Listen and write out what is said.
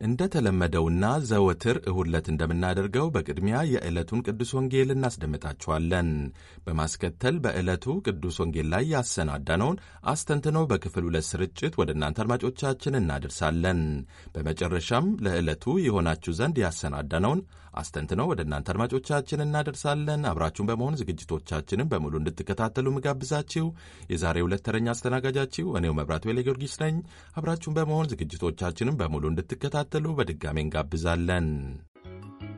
እንደተለመደውና ዘወትር እሁድ ዕለት እንደምናደርገው በቅድሚያ የዕለቱን ቅዱስ ወንጌል እናስደምጣችኋለን። በማስከተል በዕለቱ ቅዱስ ወንጌል ላይ ያሰናዳነውን አስተንትኖ በክፍል ሁለት ስርጭት ወደ እናንተ አድማጮቻችን እናደርሳለን። በመጨረሻም ለዕለቱ የሆናችሁ ዘንድ ያሰናዳነውን አስተንትኖ ወደ እናንተ አድማጮቻችን እናደርሳለን። አብራችሁን በመሆን ዝግጅቶቻችንን በሙሉ እንድትከታተሉ ምጋብዛችሁ የዛሬ ሁለት ተረኛ አስተናጋጃችሁ እኔው መብራት ወሌ ጊዮርጊስ ነኝ። አብራችሁን በመሆን ዝግጅቶቻችንን በሙሉ እንድትከታተሉ በድጋሜ እንጋብዛለን።